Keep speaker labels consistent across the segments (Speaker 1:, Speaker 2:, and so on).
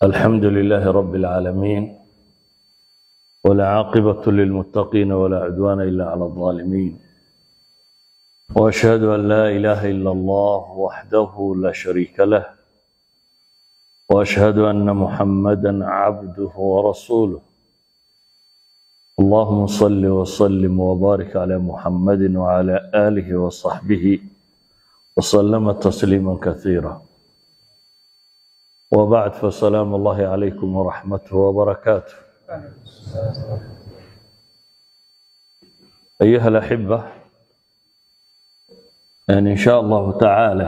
Speaker 1: الحمد لله رب العالمين والعاقبة للمتقين ولا عدوان إلا على الظالمين وأشهد أن لا إله إلا الله وحده لا شريك له وأشهد أن محمدا عبده ورسوله اللهم صل وسلم وبارك على محمد وعلى آله وصحبه وسلم تسليما كثيرا وبعد فسلام الله عليكم ورحمته وبركاته أيها الأحبة يعني إن شاء الله تعالى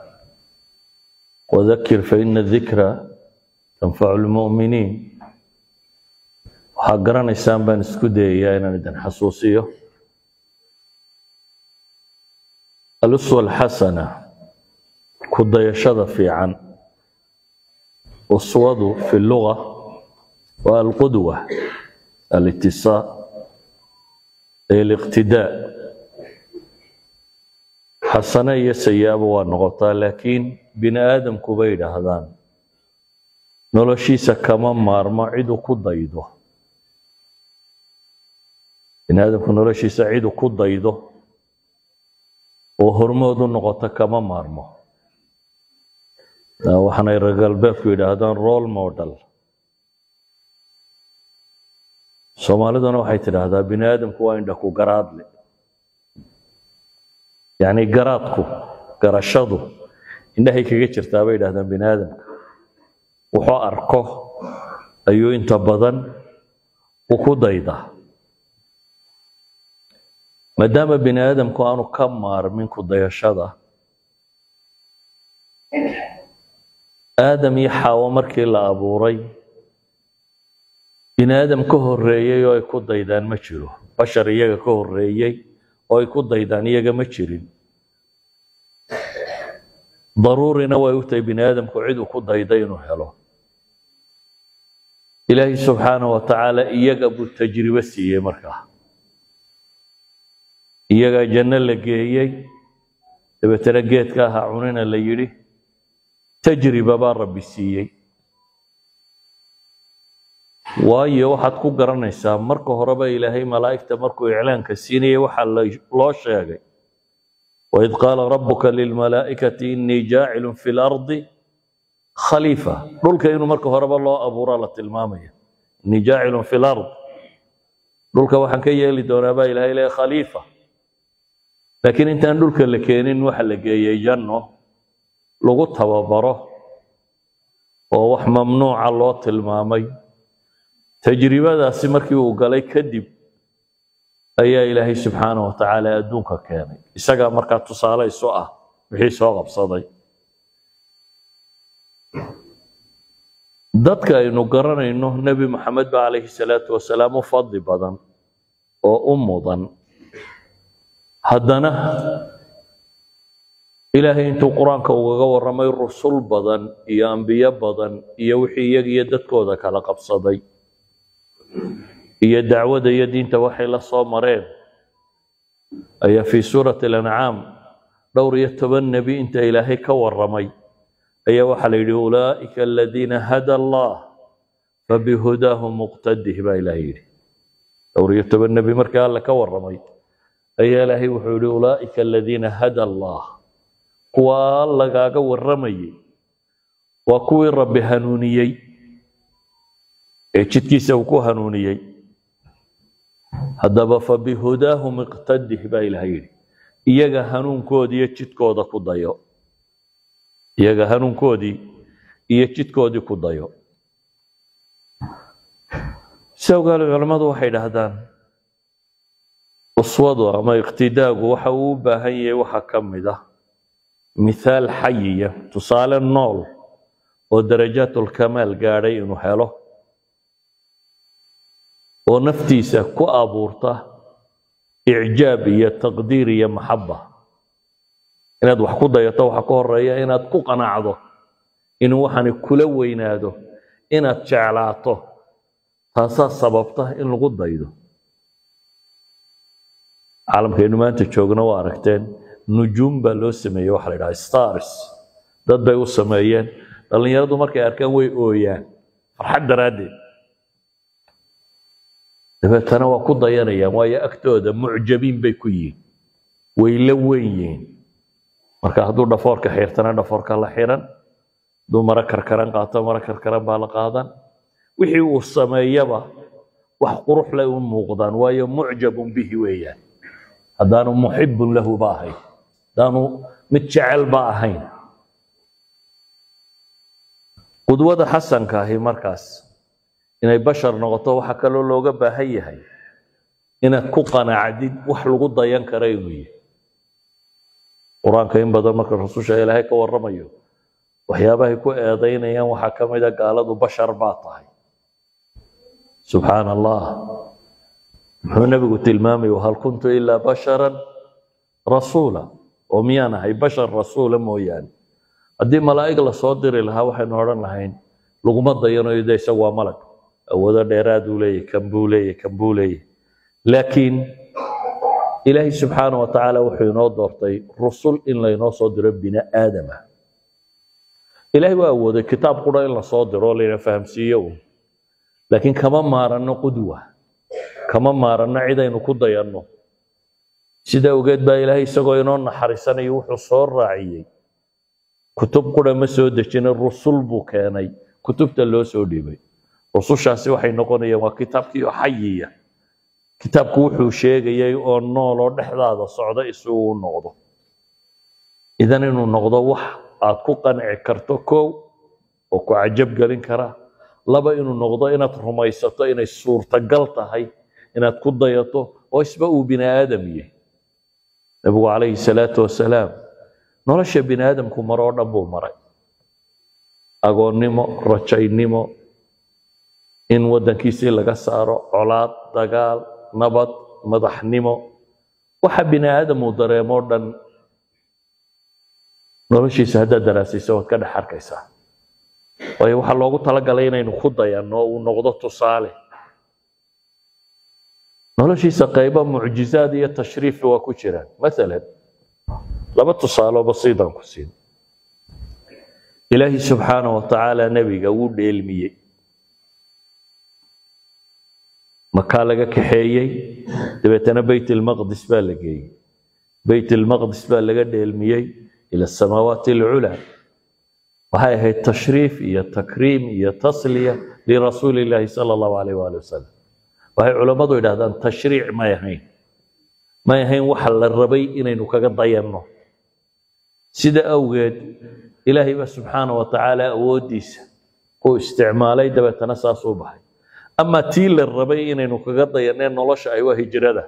Speaker 1: وذكر فإن الذكرى تنفع المؤمنين waxaa garanaysaan baan isku dayayaa inaan idin xasuusiyo aluswa alxasana ku dayashada fiican uswadu fi luga waa alqudwa alitisaa ee aliqtidaa xasane iyo sayaabo waa noqotaa laakiin bini aadamku bay yidhaahdaan noloshiisa kama maarmo ciduu ku daydo bini aadamku noloshiisa cidu ku daydo oo hormood u noqoto kama maarmo waxaanay reer galbeedku yidhaahdaan role model soomaaliduna waxay tidhaahdaa bini aadamku waa indhaku garaadle yacni garaadku garashadu indhahay kaga jirtaa bay yidhahdaan bini aadamka wuxuu arko ayuu inta badan u ku daydaa maadaama bini aadamku aanu ka maarmin ku dayashada aadam iyo xaawo markii la abuuray bini aadam ka horreeyey oo ay ku daydaan ma jiro bashar iyaga ka horreeyey oo ay ku daydaan iyaga ma jirin daruurina way u tahay bini aadamku cid uu ku dayday inuu helo ilaahay subxaanahu wa tacaala iyaga buu tajribo siiyey markaa iyagaa janno la geeyey dabeetana geedka ahaa cunina la yidhi tajriba baa rabbi siiyey waayo waxaad ku garanaysaa marka horeba ilaahay malaa'igta markuu iclaanka siinayay waxaa loo sheegay waid qaala rabbuka lilmalaa'ikati innii jaacilun fi lardi khaliifa dhulka inuu marka horeba loo abuuraa la tilmaamaya innii jaacilun fi lard dhulka waxaan ka yeeli doonaa baa ilahay leeya khaliifa laakiin intaan dhulka la keenin waxa la geeyey janno lagu tababaro oo wax mamnuuca loo tilmaamay tajribadaasi markii uu galay kadib ayaa ilaahay subxaana wa tacaala adduunka keenay isagaa markaa tusaale isu ah wixii soo qabsaday dadka aynu garanayno nebi maxamed ba calayhi salaatu wasalaam u fadli badan oo u mudan haddana ilaahay intuu qur-aanka ugaga warramay rusul badan iyo ambiyo badan iyo wixii iyaga iyo dadkooda kala qabsaday iyo dacwada iyo diinta waxay la soo mareen ayaa fii suurati alancaam dhowr iyo toban nebi inta ilaahay ka warramay ayaa waxaa la yidhi ulaa'ika aladiina hada allah fabihudaahu muqtadih baa ilahay yidhi dhowr iyo toban nebi markii alle ka warramay ayaa ilaahay wuxuu yihi ulaa'ika aladiina hada allah kuwaa lagaaga warramayay waa kuwii rabbi hanuuniyey ee jidkiisa uu ku hanuuniyey haddaba fabihudaahu miqtadih baa ilahay yidhi iyaga hanuunkoodii iyo jidkooda ku dayo iyaga hanuunkoodii iyo jidkoodii ku dayo si ogaale culammadu waxay dhahdaan uswadu ama iqtidaagu waxa uu u baahan yahay waxa ka mid ah mithaal xayiya tusaale nool oo darajaatulkamaal gaadhay inuu helo oo naftiisa ku abuurta icjaab iyo taqdiir iyo maxaba inaad wax ku dayato waxa ka horeeya inaad ku qanacdo inuu waxani kula weynaado inaad jeclaato taasaa sababta in lagu daydo caalamkaynu maanta joogna waa aragteen nujuum baa loo sameeyey waxa la yidhaha stars dad bay u sameeyeen dhallinyaradu markay arkaan way ooyaan farxad daraaddeed dabeetana waa ku dayanayaan waayo agtooda mucjabiin bay ku yihiin way la weyn yihiin marka hadduu dhafoorka xirtana dhafoorka la xiran hadduu maro karkaran qaato maro karkaran baa la qaadan wixii uu sameeyaba wax qurux leh u muuqdaan waayo mucjabun bihi weeyaan haddaanu muxibun lahu ba ahayn haddaanu mid jecel ba ahayn qudwada xasanka ahi markaas inay bashar noqoto waxaa kaloo looga baahan yahay inaad ku qanacdid wax lagu dayan kara inuu yahay qur-aanka in badan marka rasusha ilaahay ka warramayo waxyaabahay ku eedaynayaan waxaa ka mid a gaaladu bashar baa tahay subxaana allah muxuu nebigu tilmaamay hal kuntu ilaa basharan rasuula oo miyaan ahay bashar rasuula mooyaane haddii malaa'ig lasoo diri lahaa waxaynu odhan lahayn laguma dayanayo de isagu waa malag awoodo dheeraaduu leeyahy kan buu leeyahy kan buu leeyahy laakiin ilaahay subxaana wa tacaala wuxuu inoo doortay rusul in laynoo soo diro bini aadama ilaahay waa awooday kitaab qura in lasoo diro oo layna fahamsiiyo un laakiin kama maaranno qudwa kama maaranno cidaynu ku dayanno sida ogeed baa ilaahay isagoo inoo naxariisanayo wuxuu soo raaciyey kutub qura ma soo dejinin rusul buu keenay kutubta loo soo dhiibay rusushaasi waxay noqonayaan waa kitaabkii oo xayiya kitaabku wuxuu sheegayay oo nool oo dhexdaada socda isugu u noqdo idan inuu noqdo wax aad ku qanci karto kow oo ku cajab gelin kara laba inuu noqdo inaad rumaysato inay suurtagal tahay inaad ku dayato oo isba uu bini aadam yahay nabigu calayhi salaatu wasalaam nolosha bini aadamku maroo dhan buu maray agoonnimo rajaynimo in waddankiisii laga saaro colaad dagaal nabad madaxnimo waxa bini aadam uu dareemoo dhan noloshiisa haddaad daraasaysa waad ka dhex arkaysaa waayo waxaa loogu talagalay inaynu ku dayanno uu noqdo tusaale noloshiisa qaybo mucjizaad iyo tashriifi waa ku jiraan maalan laba tusaaloo basiidan ku siin ilaahi subxaana wa tacaala nebiga wuu dheelmiyey makaa laga kaxeeyey dabeetana beyt ilmaqdis baa la geeyey beyt ilmaqdis baa laga dheelmiyey ila asamaawaati alculaa waxay ahayd tashriif iyo takriim iyo tasliya lirasuuli illaahi sala allahu alayh waali wasalam waxay culammadu yidhahdaan tashriic may ahayn may ahayn waxa la rabay inaynu kaga dayanno sida awgeed ilaahay ba subxaana wa tacaala awooddiisa uu isticmaalay dabeetana saasuu baxay ama tii la rabay inaynu kaga dayanee nolosha ay waa hijrada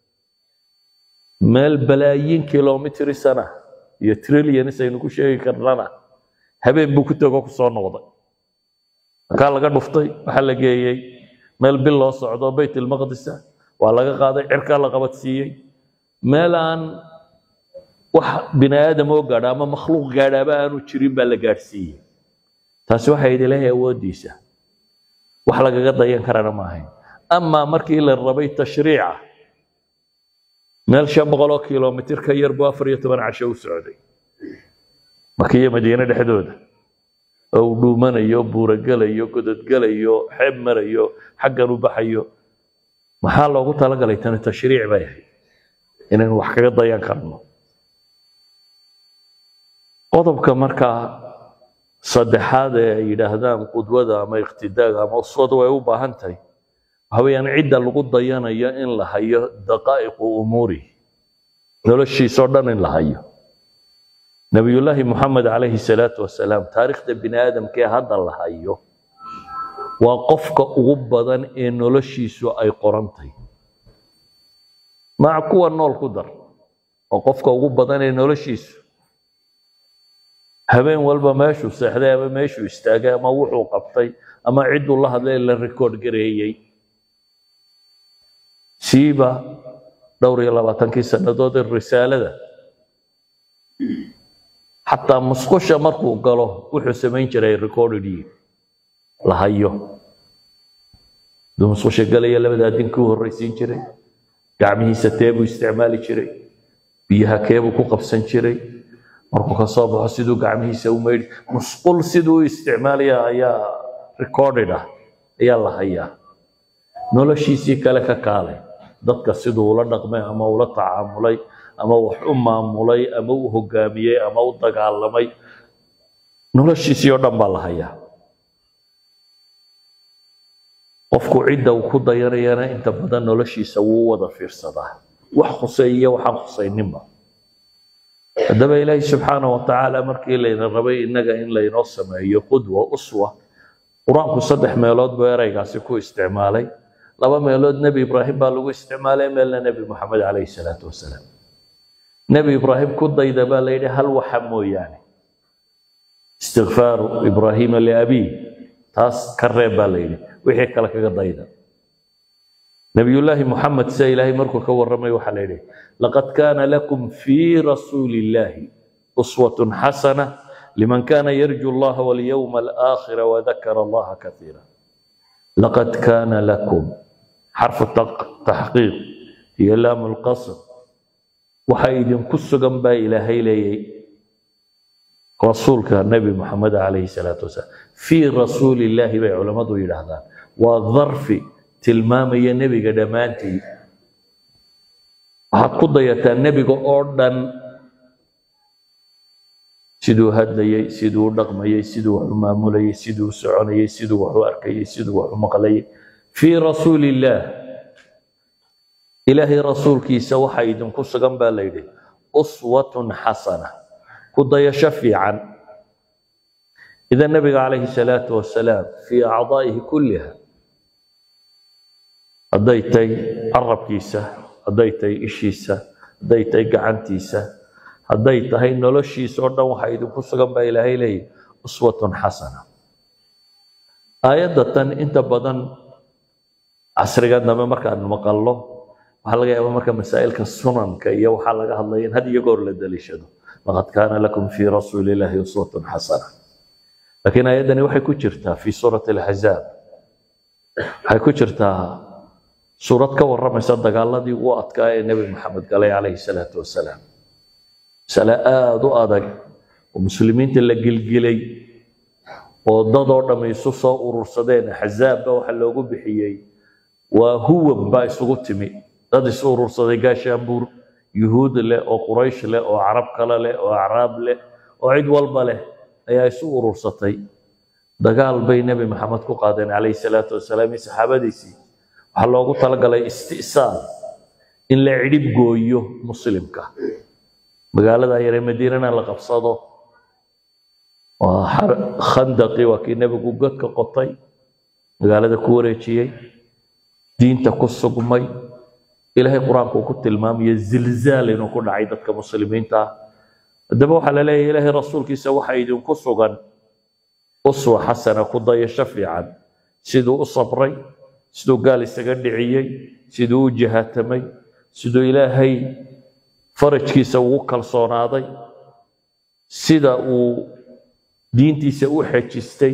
Speaker 1: meel balaayiin kilomitri sana iyo trillions aynu ku sheegi karnana habeen buu ku tego ku soo noqday markaa laga dhuftay waxaa la geeyey meel bil loo socdo beyt ilmaqdisa waa laga qaaday cirkaa la qabadsiiyey meel aan wax bini aadam oo gaadha ama makhluuq gaadhaaba aanu jirin baa la gaadhsiiyey taasi waxay yidhi ilaahay awooddiisa wax lagaga dayan karana ma ahayn amaa markii la rabay tashriica meel shan boqoloo kilomitir ka yar buu afar iyo toban casho u socday makiyo madiine dhexdooda oo uu dhuumanayo buurogelayo gododgelayo xeeb marayo xaggan u baxayo maxaa loogu talagalay tani tashriic bay ahayd inaynu wax kaga dayan karno qodobka markaa saddexaad ee ay yidhaahdaan qudwada ama iqtidaaga ama uswada way u baahan tahay waxa weeyaan cidda lagu dayanayo in la hayo daqaa'iqu umuuri noloshiisoo dhan in la hayo nabiyullaahi moxamed calayhi salaatu wasalaam taariikhda bini aadamkee hadda la hayo waa qofka ugu badan ee noloshiisu ay qorantay maca kuwa nool ku dar oo qofka ugu badan ee noloshiisu habeen walba meeshuu seexday ama meeshuu istaagay ama wuxuu qabtay ama cidduu la hadlay la rikoord gareeyey siiba dhowr iyo labaatankii sannadood ee risaalada xataa musqusha markuu galo wuxuu samayn jiray recordedii la hayo duu musqusha galaya labadaa dinkii u horraysiin jiray gacmihiisa teebuu isticmaali jiray biyaha keebuu ku qabsan jiray markuu ka soo baxo siduu gacmihiisa u maydhi musqul siduu u isticmaalaya ayaa recorded ah ayaa la hayaa noloshiisii kale ka kaalay dadka siduu ula dhaqmay ama ula tacaamulay ama wax u maamulay ama u hogaamiyey ama u dagaalamay noloshiisii oo dhan baa la hayaa qofku cidda uu ku dayanayana inta badan noloshiisa wuu wada fiirsadaa wax khuseeya waxaan khusayninba haddaba ilaahi subxaana wa tacaala markii layna rabay innaga in laynoo sameeyo qudwa uswa qur-aanku saddex meelood buu ereygaasi ku isticmaalay laba meelood nebi ibraahim baa lagu isticmaalay meelna nebi moxamed calayhi salaatu wasalaam nebi ibraahim ku dayda baa la yidhi hal waxa mooyaane istikfaaru ibraahiima liabiih taas ka reeb baa la yidhi wixii kale kaga dayda nabiyullaahi moxamed se ilaahay markuu ka warramay waxaa la yidhi laqad kaana lakum fii rasuuli illaahi uswatun xasana liman kana yarju allaha walyowma alaakhira wadakara allaha kaiira laqad kaana lakum xarfu taxqiiq iyo laamu lqasr waxa idinku sugan baa ilaahay leeyay rasuulka nebi moxamed calayhi salaatu wasalaam fii rasuuli illaahi bay culammadu yidhaahdaan waa darfi tilmaamaya nebiga dhammaantii waxaad ku dayataa nebiga oo dhan siduu hadlayey siduu u dhaqmayey siduu wax u maamulayey siduu u soconayey siduu wax u arkayey siduu wax u maqlayey fii rasuuli illaah ilaahay rasuulkiisa waxa idinku sugan baa la yidhi uswatun xasana ku dayasho fiican idan nabiga calayhi salaatu wasalaam fii acdaa'ihi kulliha hadday tahay carabkiisa hadday tahay ishiisa hadday tahay gacantiisa hadday tahay noloshiisa oo dhan waxa idinku sugan baa ilaahay leeyahy uswatun xasana aayadda tan inta badan casriga dambe markaan maqallo waxaa laga yaabaa marka masaa'ilka sunanka iyo waxaa laga hadlaya in had iyo goor la daliishado laqad kaana lakum fii rasuuli illaahi uswatun xasana laakiin aayaddani waxay ku jirtaa fii suurati alxazaab waxay ku jirtaa suurad ka warramaysa dagaaladii ugu adkaa ee nebi maxamed galay calayhi salaatu wasalaam masale aada u adag oo muslimiinta la gilgilay oo dadoo dhamm isu soo urursadeen axzaabba waxa loogu bixiyey waa huwan baa isugu timi dad isu urursaday gaashaanbuur yuhuud leh oo quraysh leh oo carab kale leh oo acraab leh oo cid walba leh ayaa isu urursatay dagaal bay nebi maxamed ku qaadeen calayhi salaatu wasalaam iyo saxaabadiisii waxaa loogu talagalay isti'saal in la cidhib gooyo muslimka magaalada yare madiinana la qabsado waa khandaqii waa kii nebigu godka qotay magaalada ku wareejiyey diinta ku sugmay ilaahay qur-aanku ku tilmaamaya zilzaal inuu ku dhacay dadka muslimiinta ah haddaba waxaa la leeyahay ilaahay rasuulkiisa waxa idinku sugan uswa xasana ku dayasho fiican siduu u sabray siduu gaal isaga dhiciyey siduu u jihaatamay siduu ilaahay farajkiisa ugu kalsoonaaday sida uu diintiisa u xejistay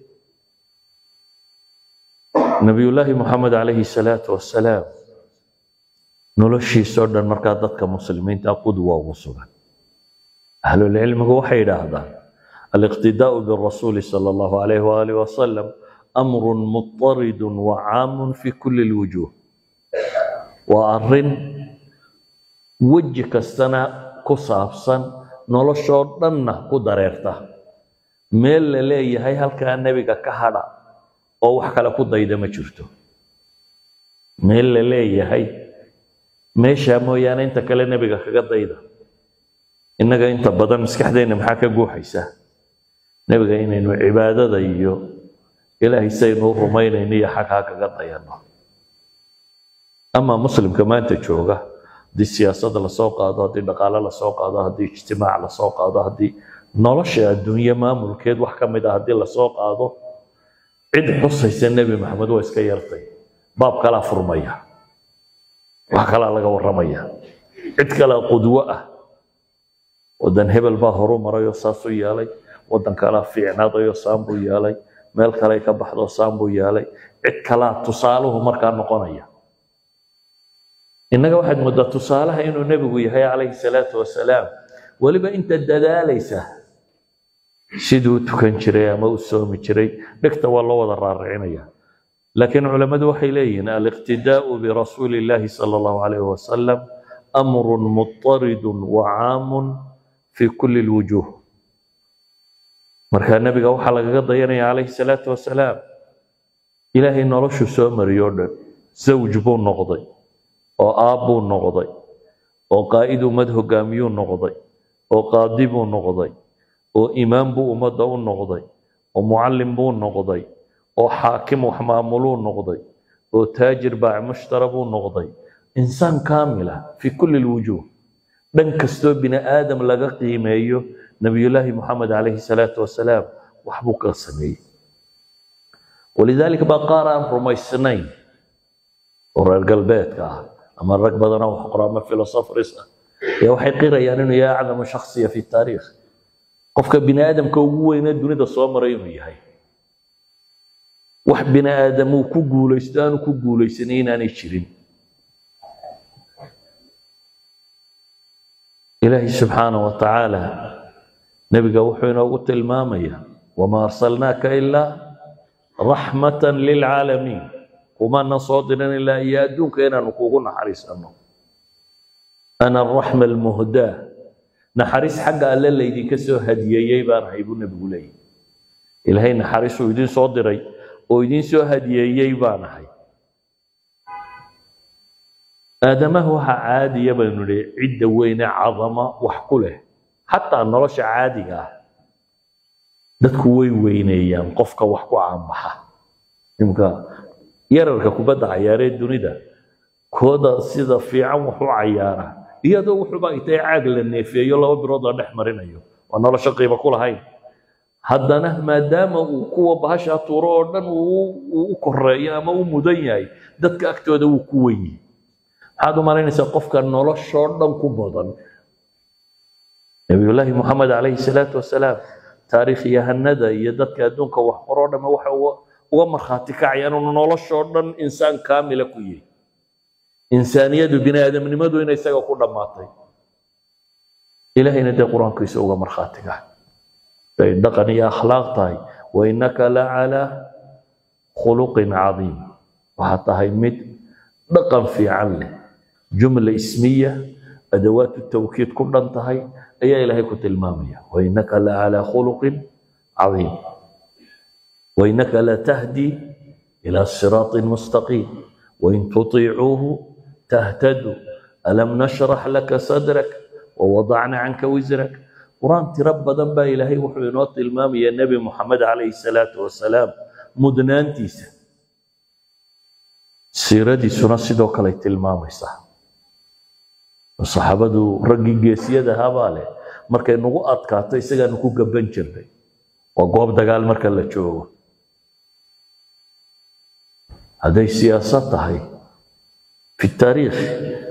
Speaker 1: nabiyullaahi moxamed calayhi salaatu wasalaam noloshiisoo dhan markaa dadka muslimiinta qudwa ugu sugan ahlulcilmigu waxay yidhaahdaan aliqtidaau birasuuli sala allahu alayh waalih wasalam amrun mutaridun wa caamun fi kulli lwujuuh waa arrin weji kastana ku saabsan noloshoo dhanna ku dareerta meel la leeyahay halkaa nebiga ka hadha oo wax kale ku dayda ma jirto meel la leeyahay meeshaa mooyaane inta kale nebiga kaga dayda innaga inta badan maskaxdeenna maxaa ka guuxaysa nebiga inaynu cibaadada iyo ilaahay saynu u rumaynayno iyo xaghaa kaga dayanno ama muslimka maanta jooga haddii siyaasada lasoo qaado haddii dhaqaale lasoo qaado haddii ijtimaac lasoo qaado haddii nolosha adduunye maamulkeed wax ka mid ah haddii lasoo qaado cid xusaysa nebi maxamed waa iska yartay baab kalaa furmaya wax kalaa laga warramaya cid kalaa qudwo ah waddan hebel baa horu marayoo saasuu yeelay waddan kalaa fiicnaadayoo saan buu yeelay meel kaley ka baxdoo saan buu yeelay cid kalaa tusaaluhu markaa noqonaya innaga waxaad moodaa tusaalaha inuu nebigu yahay calayhi salaatu wasalaam weliba inta dadaalaysa siduu u tukan jiray ama u soomi jiray dhegta waa loo wada raaricinaya laakiin culammadu waxay leeyihiin aliqtidaa'u birasuuli illaahi sala allahu calayhi wasalam amrun mutaridun wa caamun fi kulli lwujuuh markaa nebiga waxaa lagaga dayanaya calayhi salaatu wasalaam ilaahay noloshu soo mariyo o dhan zawj buu noqday oo aab buu noqday oo qaa'id ummad hogaamiyuu noqday oo qaadi buu noqday oo imaam buu ummadda u noqday oo mucallim buu noqday oo xaakim wax maamuluu noqday oo taajir baac mushtara buu noqday insaan kaamila fi kulli lwujuuh dhan kastoo bini aadam laga qiimeeyo nabiyullaahi moxamed calayhi salaatu wasalaam waxbuu ka sameeyey walidaalika baa qaar aan rumaysnayn oo reer galbeedka ah ama rag badanoo wax qora ama filosofris ah ayaa waxay qirayaan inuu yahay acdamu shakhsiya fi taariikh qofka bini aadamka ugu weynee dunida soo maray inuu yahay wax bini aadam uu ku guulaysto aanu ku guulaysanay inaanay jirin ilaahay subxaanahu wa tacaala nebiga wuxuu inoogu tilmaamayaa wamaa arsalnaaka ilaa raxmatan lilcaalamiin kumana soo diran ilaa iyo adduunka inaanu kugu naxariisano ana araxma almuhdaa naxariis xagga alle laydinka soo hadiyeeyey baan ahay buu nebigu leeyahy ilaahay naxariisuu idin soo diray oo idin soo hadiyeeyey baan ahay aadamaha waxaa caadiya baynu nihi cidda weyne cadama wax ku leh xataa nolosha caadiga ah dadku way weyneeyaan qofka wax ku caanbaxa imka yararka kubadda cayaaree dunida kooda sida fiican wax u cayaara iyadoo wuxuuba intay caag la neefeeyo laba bilood la dhex marinayo waa nolosho qiimo ku lahayn haddana maadaama uu kuwa bahashaa tuuro oo dhan uu u koreeyo ama u mudan yahay dadka agtooda wuu ku wen yahay maxaad u malaynaysaa qofka noloshoo dhan ku mudan nabiyullaahi moxamed calayhi salaatu wasalaam taariikhyahanada iyo dadka adduunka wax qoroo dhamme waxa uga markhaati kacayaan inuu noloshoo dhan insaan kaamila ku yahay insaaniyadu bini aadamnimadu inay isaga ku dhammaatay ilahayna dee qur-aankiisa uga markhaati kac bay dhaqan iyo akhlaaq tahay wainaka la calaa khuluqin cadiim waxaad tahay mid dhaqan fiican leh jumla ismiya adawaatu tawkiid ku dhan tahay ayaa ilaahay ku tilmaamaya wainaka la calaa khuluqin cadiim wainaka la tahdi ila siraatin mustaqiim wain tutiicuuhu tahtaduu alam nashrax laka sadrak wawadacna canka wisrak qur-aan tiro badan baa ilaahay wuxuu inoo tilmaamaya nebi moxamed calayhi salaatu wasalaam mudnaantiisa siiradiisuna sidoo kale tilmaamaysaa saxaabadu raggii geesiyada ahaabaa leh markay nagu adkaato isagaanu ku gaban jirnay waa goob dagaal marka la joogo hadday siyaasad tahay fi taariikh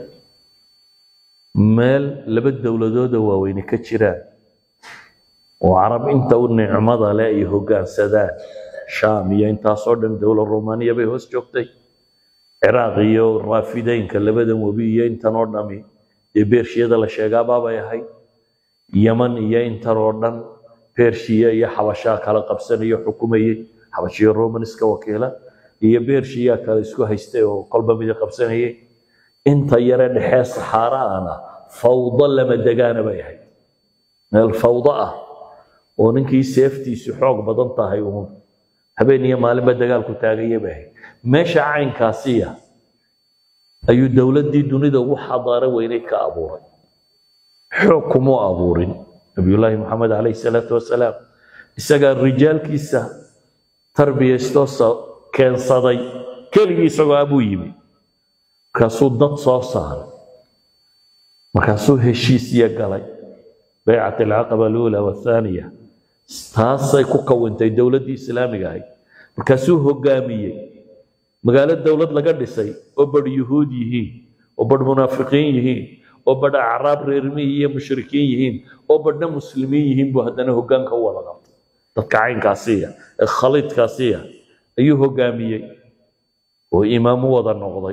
Speaker 1: meel laba dowladooda waaweyne ka jiraan oo carab inta u nicmada leh ay hoggaansadaan shaam iyo intaasoo dhan dowlad romaniya bay hoos joogtay ciraaq iyo raafideynka labadan webi iyo intan oo dhami dee beershiyada la sheegaabaabay ahayd yaman iyo intan oo dhan beershiya iyo xabashaa kala qabsanayo xukumayey xabashiyo romanska wakiila iyo beershiyaa kale isku haystay oo kolba midi qabsanayay inta yare dhexee saxaaraana fawdo lama degaana bay ahayd meel fawdo ah oo ninkii seeftiisu xoog badan tahay uun habeen iyo maalinba dagaalku taagaya bay ahayd meesha caynkaasiya ayuu dowladdii dunida ugu xadaaro weyneyd ka abuuray xoog kumuu abuurin nabiyullaahi moxamed calayhi salaatu wasalaam isagaa rijaalkiisa tarbiyaystoo keensaday keligii isagoo abuu yimi markaasuu dad soo saaray markaasuu heshiisya galay baycat alcaqaba aluula wathaaniya taasay ku kawintay dowladdii islaamiga ahayd markaasuu hoggaamiyey magaalo dowlad laga dhisay oo badh yuhuud yihiin oo badh munaafiqiin yihiin oo badh acraab reermihi iyo mushrikiin yihiin oo badhna muslimiin yihiin buu haddana hoggaanka u wada qabtay dadka caynkaasiya ee khaliidkaasiya ayuu hoggaamiyey oo imaam u wada noqday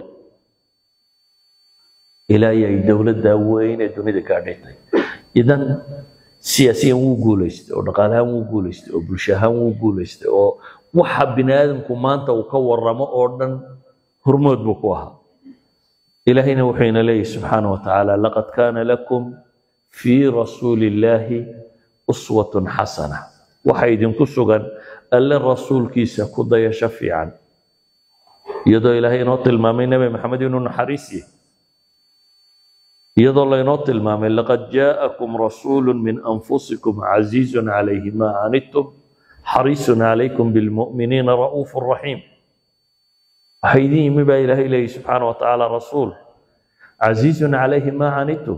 Speaker 1: ilaa ay dowladda weyn ee dunida gaadhaytay idan siyaasiyan wuu guulaystay oo dhaqaalahaan wuu guulaystay oo bulsho ahaan wuu guulaystay oo waxa bini aadamku maanta uu ka waramo oo dhan hormood buu ku ahaa ilaahayna wuxuu ina leeyahy subxaana wa tacaala laqad kaana lakum fii rasuuli illaahi uswatun xasana waxa idinku sugan alle rasuulkiisa ku dayasho fiican iyadoo ilaahay inoo tilmaamay nebi maxamed inuu naxariis yahay iyadoo laynoo tilmaamay laqad jaa'akum rasuulu min anfusikum casiizun calayhi maa canidtum xariisun calaykum bilmu'miniina ra'uufu raxiim waxaa idin yimi baa ilaahay leeyahy subxaana wa tacaala rasuul casiizun calayhi maa canidtum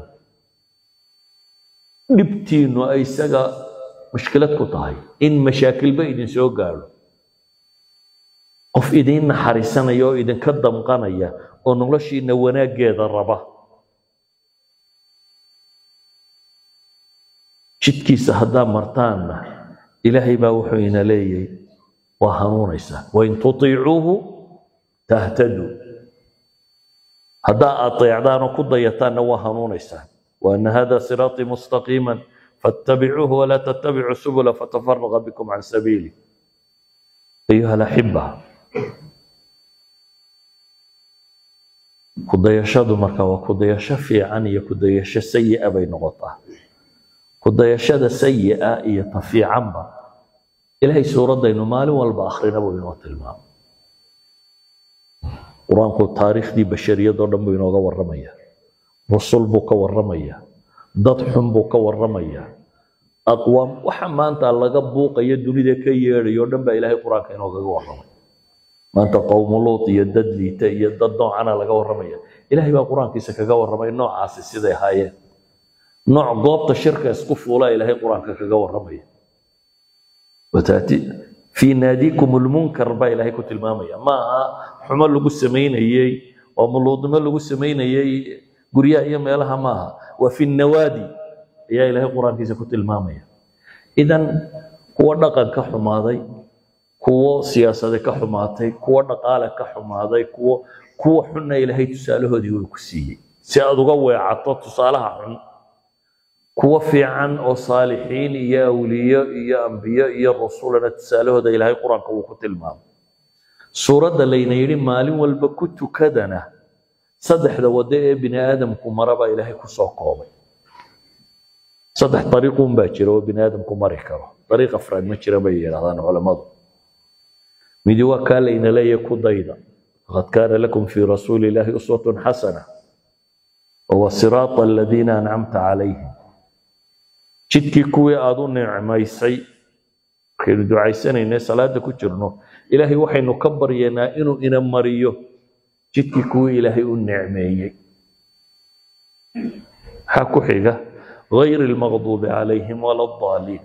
Speaker 1: dhibtiinnu ay isaga mushkilad ku tahay in mashaakilba idin soo gaadho qof idiin naxariisanaya oo idinka damqanaya oo noloshiina wanaaggeeda raba jidkiisa haddaa martaanna ilaahay baa wuxuu ina leeyahay waa hanuunaysaa wain tutiicuuhu tahtaduu haddaa ateecdaan oo ku dayataanna waa hanuunaysaan waana hada siraaطii mustaqiima faاtabicuuhu walaa tatabicuu subula fatafaraqa bikum can sabiili ayuha alaxiba kudayashadu marka waa kudayasho fiican iyo kudayasho sayi'a bay noqotaa kudayashada sayi'a iyo ta fiicanba ilaahay suuraddaynu maalin walba akhrina buu inoo tilmaamay qur-aanku taariikhdii bashariyadoo dhan buu inooga warramaya rusul buu ka warramaya dad xun buu ka warramaya aqwaam waxa maanta laga buuqayo dunida ka yeedhayo o dhan baa ilaahay qur-aanka inoogaga warramay maanta qowmu luut iyo dad liita iyo dad noocana laga warramaya ilaahay baa qur-aankiisa kaga warramay noocaasi siday ahaayeen nooc goobta shirka isku fuulaa ilaahay qur-aanka kaga warramaya wataati fii naadiikum lmunkar baa ilaahay ku tilmaamaya ma aha xumo lagu samaynayey oo muluudnimo lagu samaynayey guryaha iyo meelaha maaha waa fi nawaadi ayaa ilaahay qur-aankiisa ku tilmaamaya idan kuwo dhaqan ka xumaaday kuwo siyaasade ka xumaatay kuwo dhaqaale ka xumaaday kuwo kuwa xunna ilaahay tusaalahoodii uu ku siiyey si aad uga weecato tusaalaha xun kuwo fiican oo saalixiin iyo awliyo iyo ambiyo iyo rasulana tusaalahooda ilaahay qur-aanka wuu ku tilmaamay suuradda layna yidhi maalin walba ku tukadana saddexda waddo ee bini aadamku mara baa ilaahay ku soo koobay saddex dariiquun baa jira oo bini aadamku mari karo dariiq afraad ma jira bay yidhahdaan culammadu midi waa kaa layna leeyahay ku dayda laqad kaana lakum fii rasuuli illaahi uswatun xasana wahuwa siraata aladiina ancamta calayhim jidkii kuwii aada u nicmaysay markaynu ducaysanayne salaada ku jirno ilaahay waxaynu ka baryaynaa inuu ina mariyo jidkii kuwii ilaahay u nicmeeyey maxaa ku xiga غayr اlmaqduubi calayhim wala اdaaliin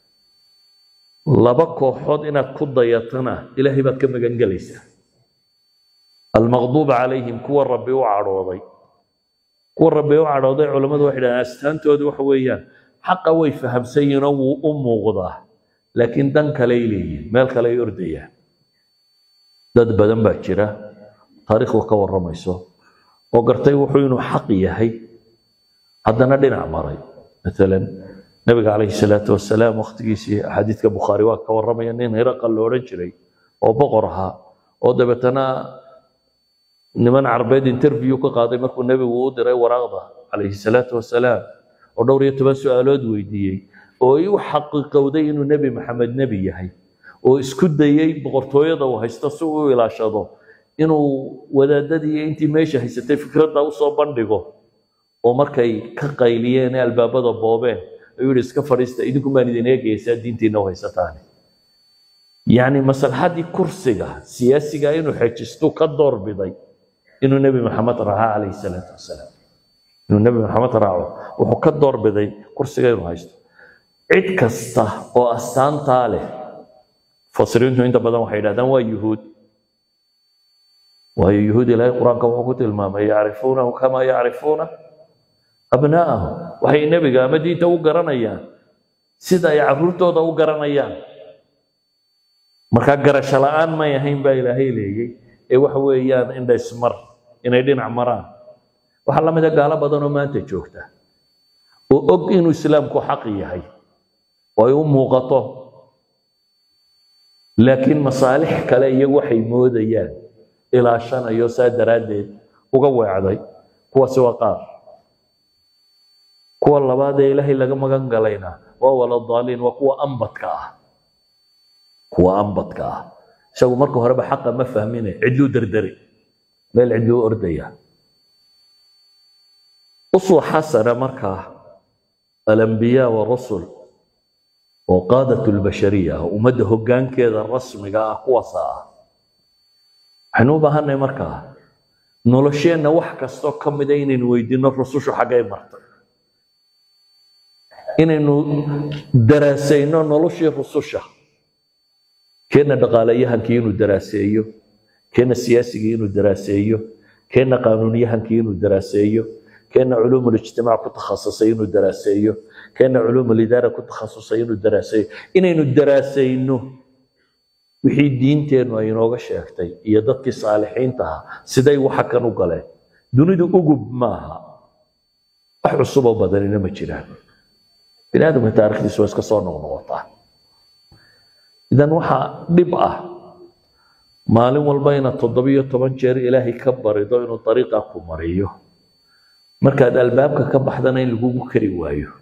Speaker 1: laba kooxood inaad ku dayatana ilaahay baad ka magan gelaysaa almaqduub calayhim kuwa rabbi u cadhooday kuwa rabbi u cadhooday culammadu waxay dhahaan astaantoodu waxa weeyaan xaqa way fahamsan yihiinoo wuu u muuqdaa laakiin dan kaley leeyihin meel kale ay ordayaan dad badan baa jira taariikhdu ka warramayso oo gartay wuxuu inuu xaq yahay haddana dhinac maray maalan nabiga calayhi salaatu wasalaam waqtigiisii axaadiidka bukhaari waa ka warramaya nin hiraqal lo odhan jiray oo boqor ahaa oo dabeetana niman carbeed interview ka qaaday markuu nebigu u diray waraaqda calayhi salaatu wasalaam oo dhowr iyo toban su-aalood weydiiyey oo ay u xaqiiqowday inuu nebi maxamed nebi yahay oo isku dayey boqortooyada uu haysto si uu u ilaashado inuu wadaadadii intii meesha haysatay fikradda usoo bandhigo oo markay ka qayliyeen ee albaabada boobeen ayuu yihi iska fadhiista idinku baan idin eegaysaa diintiina u haysataane yacni maslaxaddii kursiga siyaasiga inuu xejistu ka doorbiday inuu nebi maxamed raaco calayhi salaatu wasalaam inuu nebi maxamed raaco wuxuu ka doorbiday kursiga inuu haysto cid kasta oo astaantaa leh mufasiriintu inta badan waxay yidhahdaan waa yuhuud waayo yuhuud ilaahay qur-aanka wuxuu ku tilmaamay yacrifuunahu kamaa yacrifuuna abnaa'ahum waxay nebiga ama diinta u garanayaan sida ay carruurtooda u garanayaan markaa garasho la'aan may ahayn baa ilaahay leeyey ee waxa weeyaan indhaysmar inay dhinac maraan waxaa la mid a gaalo badan oo maanta joogta oo og inuu islaamku xaq yahay oo ay u muuqato laakiin masaalix kale iyagu waxay moodayaan ilaashanayo saa daraaddeed uga weecday kuwaasi waa qaar kuwa labaad ee ilaahay laga magan galayna waa waladaaliin waa kuwa ambadka ah kuwa ambadka ah isagu marka horeba xaqa ma fahmine cidluu derderi meel cidluu ordaya uswa xasana markaa alambiyaa warusul oo qaadat lbashariya ah ummadda hoggaankeeda rasmiga ah kuwaasa ah waxaynu u baahanay markaa nolosheenna wax kastoo ka mida inaynu weydiino rusushu xaggay martay inaynu daraasayno noloshii rususha keenna dhaqaalayahankii inuu daraaseeyo keenna siyaasigii inuu daraaseeyo keenna qaanuuniyahankii inuu daraaseeyo keenna culuum lijtimaac ku takhasusay inuu daraaseeyo keenna culuum lidaara ku takhasusay inuu daraaseeyo inaynu daraasayno wixii diinteennu ay inooga sheegtay iyo dadkii saalixiinta ahaa siday waxa kan u galeen dunidu ugub maaha wax cusuboo badanina ma jiraan bini aadamka taarikhdiisu waa iska soo noqnoqotaa idan waxaa dhib ah maalin walba inaad toddobiyo toban jeer ilaahay ka barido inuu dariiqa ku mariyo markaad albaabka ka baxdana in lagugu kari waayo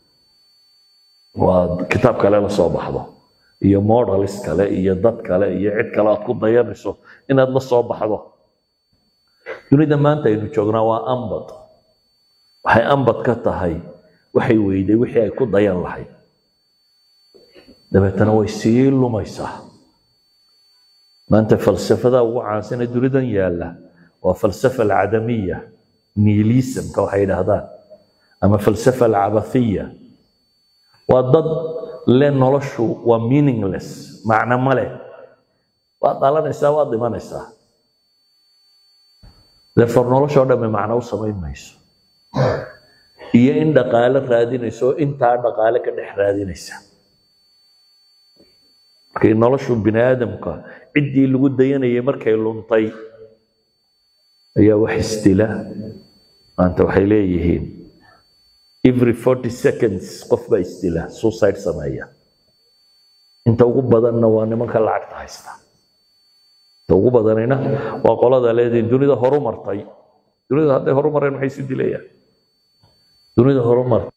Speaker 1: waa kitaab kale la soo baxdo iyo models kale iyo dad kale iyo cid kale aad ku dayanayso inaad la soo baxdo dunida maanta aynu joognaa waa ambad waxay ambad ka tahay waxay weyday wixii ay ku dayan lahayd dabeetana way sii lumaysaa maanta falsafada ugu caansan ee dunidan yaalla waa falsafa alcadamiya nihilismka waxay yidhaahdaan ama falsafa alcabathiya waa dad le noloshu waa meaningless macno ma leh waad dhalanaysaa waad dhimanaysaa therefore noloshoo dhamme macno u samayn mayso iyo in dhaqaale raadinayso oo intaa dhaqaale ka dhex raadinaysa markay noloshu bini aadamka ciddii lagu dayanayay markay luntay ayaa wax isdila maanta waxay leeyihiin every forty seconds qof baa isdila suicide sameeya inta ugu badanna waa nimanka lacagta haysta inta ugu badanina waa qolada leediin dunida horu martay dunida hadday horu mareen maxay isu dilayaan dunida horu martay